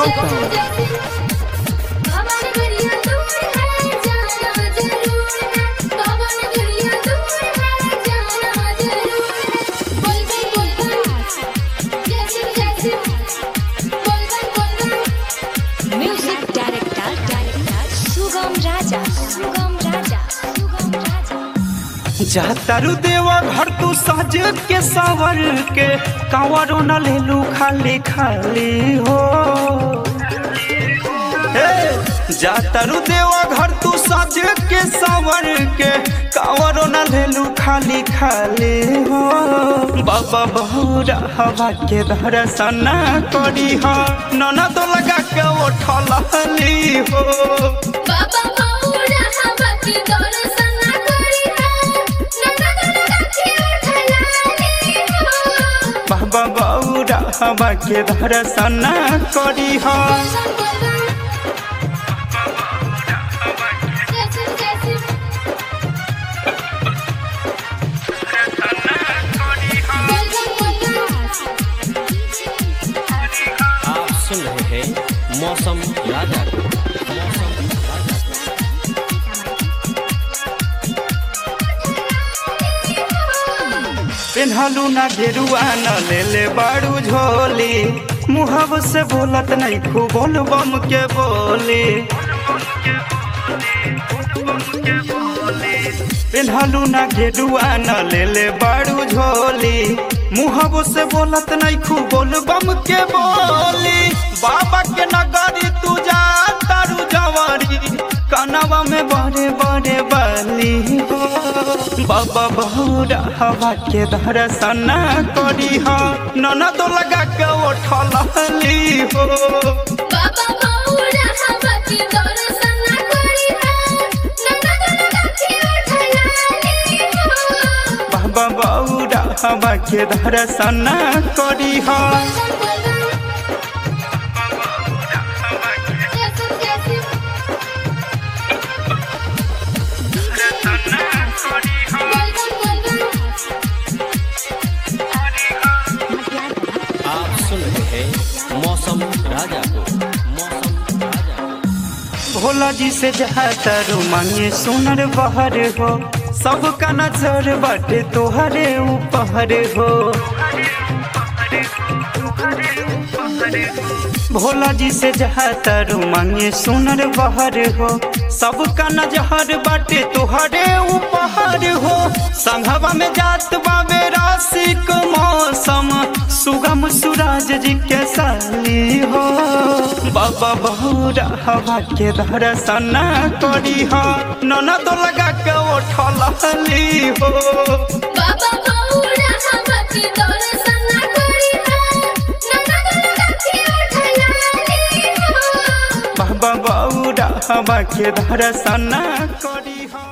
पवन गरिया दूर है जाना जरूर है पवन गरिया दूर है जाना जरूर है बोल बम बोल बम जैसे जैसे बोल बम बोल बम music director director Sugam Raja Sugam Raja Sugam Raja जातारू देवा घर तू सज के सावर के कांवरो न लेलू खाली खाली हो हे, जातारू देवा घर तू सज के सावर के कांवरो न लेलू खाली खाली हो बाबा बहुरा हवा के दर्शन करी हो नना तो लगा के उठल हो बाबा बाऊरा हवा की दर्शन करी है नंदा लगा के उठलाली हो बाबा बौरा हवा के दर्शन करी हो जैसे जैसे बोल बम बोल बम आप सुन रहे हैं मौसम राजा को मौसम राजा को पेन्हलू ना घेरुआ न ले ले बाड़ू झोली मुहब से बोलत नहीं खूब बोल बम के बोली पेन्हलू ना घेरुआ न ले ले बाड़ू झोली मुहब से बोलत नहीं खूब बोल बम के बोली बाबा के नगरी तू जा तारू जवारी कनवा में बड़े बड़े बली हो बाबा बहुरा हवा के दर्शन करी हो नना तो लगा के उठली हो बाबा बाऊरा हवा की दर्शन करी है नंदा लगा के उठलाली हो बाबा बहुरा हवा के दर्शन करी हो जैसे जैसे बोल बम बोल बम आप सुन रहे हैं मौसम राजा को मौसम राजा को भोला जी से जहातर मांगे सुनर बहर हो सबका नजर बाटे तोहरे ऊपर हो भोला जी से जहातर मांगे सुनर बहर हो सबका नजर बाटे तोहरे ऊपर हो संघवा में जात बाबे राशिक मौसम सुगम सूरज जी के साली हो बाबा बहुरा हवा के दर्शन करी हो नना तो लगा के उठली हो बाबा बाऊरा हवा की दर्शन करी है नंदा लगा के उठलाली हो बाबा बहुरा हवा के दर्शन करी हो